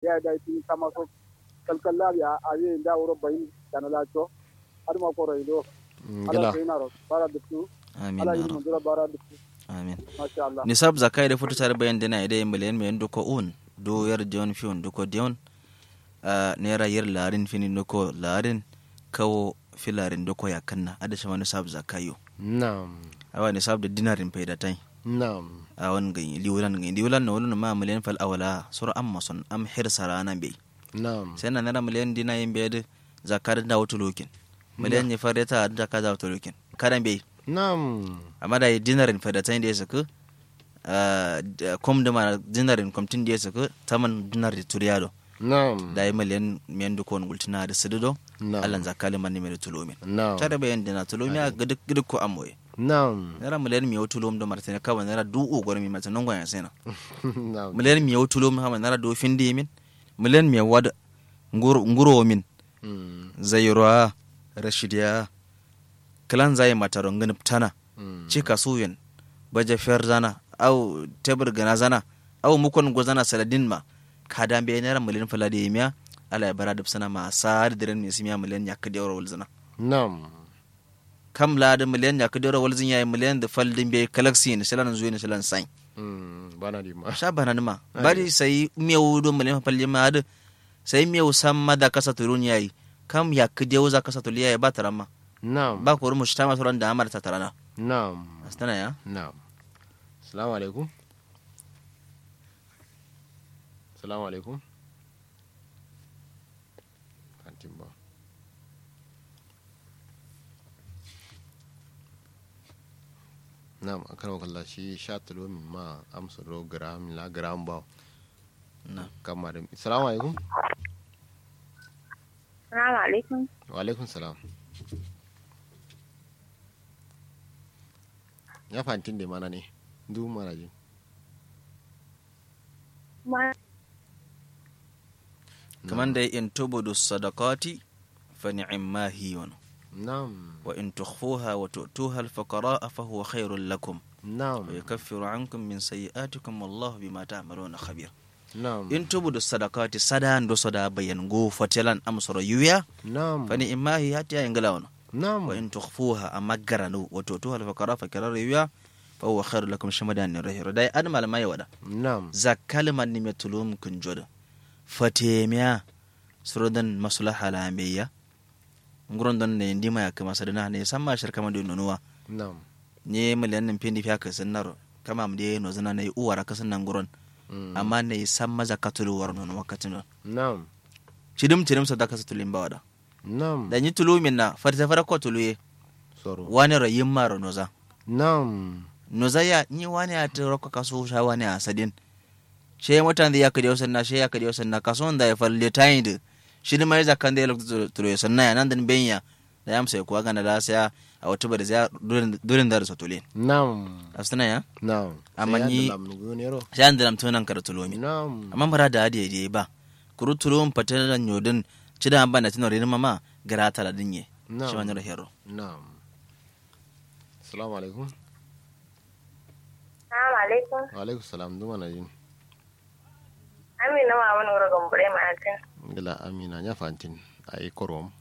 da da ti kama so kalkalla ya aye da wuro bayin kana la to aduma ko roido ala ngila kainaro bara dukku amin ala ya yi rab mandura bara dukku amin masha Allah nisab zakai da futu tare bayan dina ide miliyan mai duko un do yar dion fiun duko dion a naira yar larin fini duko larin kawo filarin duko ya kanna ada shi wani sab zakayo nam awa nisab da dinarin faida tai nam a wani ganyi liwulan ganyi liwulan na wani ma miliyan fal awala sur amma son am hirsa rana bai nam sai na naira miliyan dina yin bai da zakar da wata lokin miliyan ya fara ta da ka da wata lokin kadan bai nam amma da yi dinarin fadatain da ya saka kom da ma dinarin komtin da ya saka taman dinar da turiyado nam da yi miliyan miyan duk wani gultina da sidido nam allan zakali man ne mai tulomi nam tare bayan dina tulomi a gidik gidik ko amoye nam naira miliyan miyau tulom da martini kawai naira du ugwar mi mata nan gwayan sena nam miliyan miyau tulom kawai naira do fin min miliyan miyau wad nguro min Mm, zayroa rashidiya kalan zai mata rongin tana mm, cika suyin baje fer zana au tebur gana zana au mukon go zana saladin ma kada be naira miliyan falade miya ala ya bara da sana ma sa da diren mi simiya miliyan ya kadi euro walzana nam kam la da miliyan ya kadi euro walzin yayi miliyan da faldin be galaxy ne shalan zuwa ne shalan sai mm, bana di ma sha bana ma bari sai miyawu do miliyan falli ma da sai miyawu sam ma da kasa turun yayi kam ya kadi euro za kasa tuliya ya ba tarama nam ba ko mu shi ta masu ran da amar ta tarana nam astana ya nam salamu alaikum salamu alaikum kantin ba nam akan wakalla shi sha tulo min ma amsa do gram la gram ba na kama da salamu alaikum Salamu alaikum. wa alaikum salam ya fantin da mana ne du mana ji Ma kaman da in tubudu sadaqati fa ni'ma hiyun nam wa in tukhfuha wa tu'tuha al-fuqara'a fa huwa khairul lakum nam wa yukaffiru 'ankum min sayyi'atikum wallahu bima ta'maluna khabir nam in tubudu sadaqati sadan do sada bayan go fatelan amsoro yuya nam fa ni'ma hi hatta ingala wono nam wa in tukhfuha amma garanu wa tu'tuha al-fuqara'a fa kirar yuya fa huwa khairul lakum shamadan ni rahiro dai an malama ya wada nam zakkal man ni metulum kun jodo fatemiya surodan maslaha la ambeya nguron don ne ndima ya kama sadana ne samma shar kama do nonuwa nam ne miliyan nan pindi fiya ka sannar kama am de no zana ne uwara ka sannan nguron Mm. amma ne samma zakatulu war non wakatin non nam chidim chidim sadaka satulin bawada nam da ni tulu minna farta fara ko tuluye soro wani rayin maro noza nam noza ya ni wani ya ta rokka kaso sha wani a sadin she mutan da ya kadi wasan na she ya kadi wasan na kaso da ya falle tayin da shi ne mai zakan da ya lokta tuluye sannan ya nan dan benya da ya amsa kuwa gana da sai a wata bada sai durin da sa tulin nam astana ya nam Amma Sai ya ni- da lamni gonero sai an da lamtunan kar tulomi nam amma mara da hadiye je ba kuru tulum patana nyodin cida amba na tinore mama garata la dinye Na'am. shi wani hero nam assalamu alaikum Salamu alaikum. wa alaikum salam du mana jin Amina ma wani wuri gambure ma'atin. gila amina ya fantin ai korom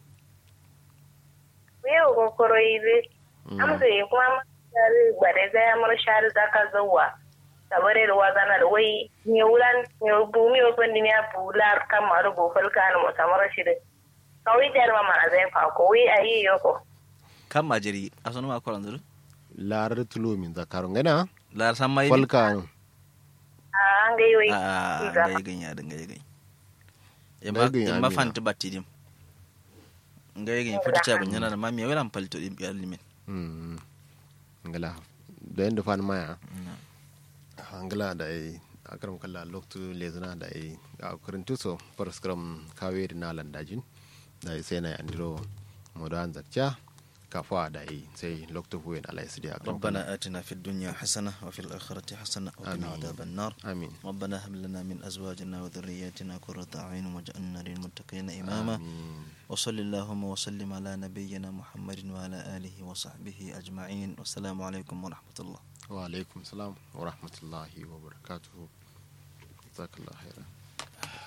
Yau kokoro yi bi. Amsa yi kuma shari gbare zai amur shari zaka zauwa. Tabare da wazana da wai ne wulan ne bumi wa fandi ne bular kan maru gofal ka na musamman shi da. Kawai jar ma mana zai fa ko wai a yi yoko. kan majiri asonu ma koran zuru larar tulo min zakarun gana la san mai falka A an gai wai. a Iza. ngai ganya da ngai gai Ngai ganya ma Amina. fanta batidim ngai ganya futa cha gunya na mami wala palto dim biyar limin Mm. ngala da yanda fan maya angala da ai akaram kala loktu lezana da ai a kurin tuso paraskram kaweri na landajin da ai sai na andiro modan zakcha kafa da ai sai loktu huyen ala isidi akaram ربنا آتنا في الدنيا حسنة وفي الآخرة حسنة وقنا آمين. عذاب النار amin ربنا هب لنا من أزواجنا وذرياتنا قرة أعين واجعلنا للمتقين إماما amin وصل اللهم وسلم على نبينا محمد وعلى آله وصحبه أجمعين والسلام عليكم ورحمة الله wa alaikum salam wa rahmatullahi wa barakatuhu jazakallahu khairan